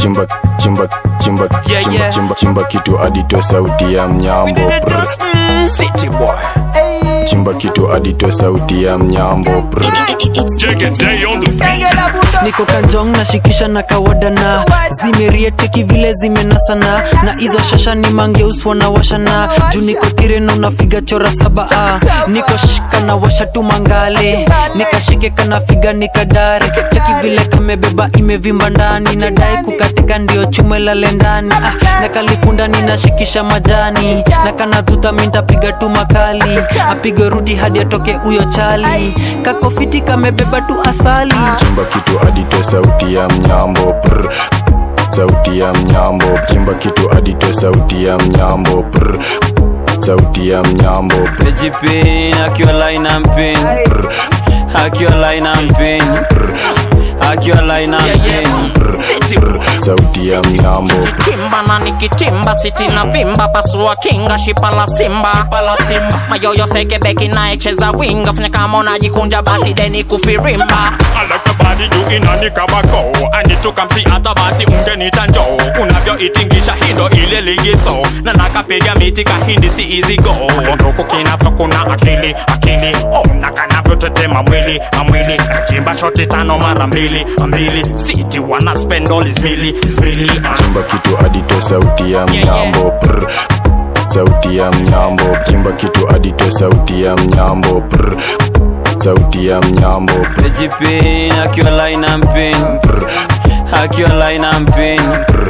chimba chimba chimba Yeah, chimba yeah. chimba chimba kitu aditoe sauti ya mnyambo Prr. City boy. chimba kitu aditoe sauti ya mnyambo Prr. niko kanjong nashikisha na kawadana zimerieteki vile zimenasana na hizo shasha ni mangeuswa na washana juu niko tireno nafiga chora saba ah. niko shika na washa tu mangale nikashike kanafiga nikadare cheki vile kamebeba imevimba ndani nadai kukatika ndio chume lale ndani ah. na kalipundani nashikisha majani na kanadhuta mintapiga tu makali apige rudi hadi atoke huyo chali kakofiti kamebeba tu asali chimba kitu aditoe sauti ya mnyambo Prr. sauti ya mnyambo chimba kitu aditoe sauti ya mnyambo Prr. sauti ya mnyambo Prr. Pejipin, akiwa line and pin Akiwa line and pin Akiwa line and pin City boy. sauti ya mnyambo kimba na nikitimba siti na vimba pasua kinga shipa la simba mayoyo sekebeki naecheza winga fanya kama unajikunja basi deni kufirimba I like your body you inanika bako I need to come see hata basi ungenita njoo unavyoitingisha hindo ile ligiso na nakapiga miti kahindi si easy go nduku kinavyo kuna akili akili oh, na kanavyotetema mwili amwili nachimba shoti tano mara mbili mbili siti wana spend all is mili is mili uh. chimba kitu aditoe sauti ya mnyambo Prr. sauti ya mnyambo chimba kitu aditoe sauti ya mnyambo Prr. sauti ya mnyambo Prr. Pejipin, akiwa line and pin Akiwa line and pin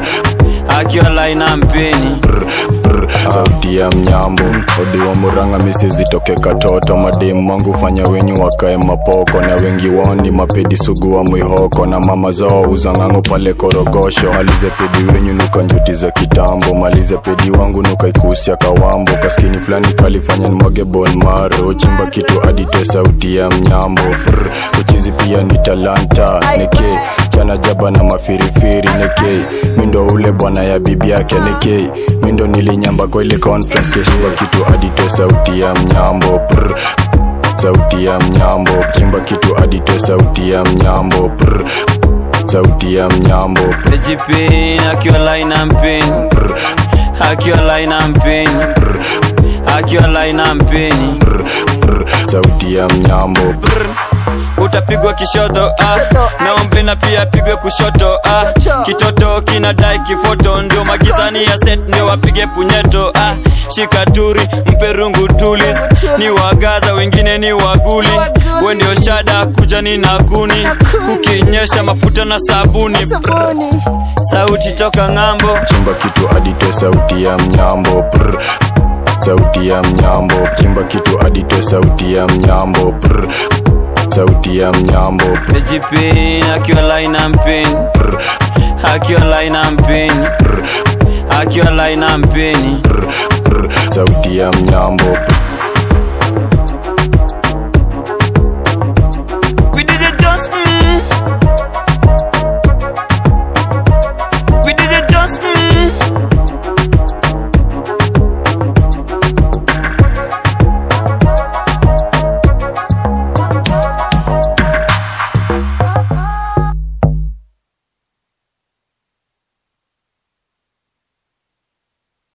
Akiwa line and pin Prr. sauti ya mnyambo odi wa muranga misi zitoke katoto mademu wangu fanya wenyu wakae mapoko na wengi wao ni mapedi sugu wa mwihoko na mama zao uzang'ango pale korogosho malize pedi wenyu nuka njuti za kitambo malize pedi wangu nuka ikusia kawambo kaskini fulani kalifanya nimwage bon maro chimba kitu adite sauti ya mnyambo Prr. uchizi pia ni talanta neke chana jaba na mafirifiri neke mindo ule bwana ya bibi yake neke mindo nilinyamba kwa ile conference keshimba kitu adite sauti ya mnyambo Prr. sauti ya mnyambo chimba kitu adite sauti ya mnyambo Prr. sauti ya mnyambo Prr. Pejipin, akiwa line and pin Akiwa line and pin Akiwa line and pin Prr. Prr. sauti ya mnyambo Prr. utapigwa kishoto ah. naombe na pia apigwe kushoto ah. kitoto kinadai kifoto ndio magizani ya set ndio wapige punyeto ah. shikaturi mpe rungu tulis ni wagaza wengine ni waguli we ndio shada kuja ni na kuni ukinyesha mafuta na sabuni Brr. sauti toka ng'ambo chimba kitu adite sauti ya mnyambo Prr. sauti ya mnyambo chimba kitu adite sauti ya mnyambo Prr. sauti ya mnyambo Prr. pejipin akiwa line and pin Prr. akiwa line and pin akiwa line and pin Prr. Prr. sauti ya mnyambo Prr.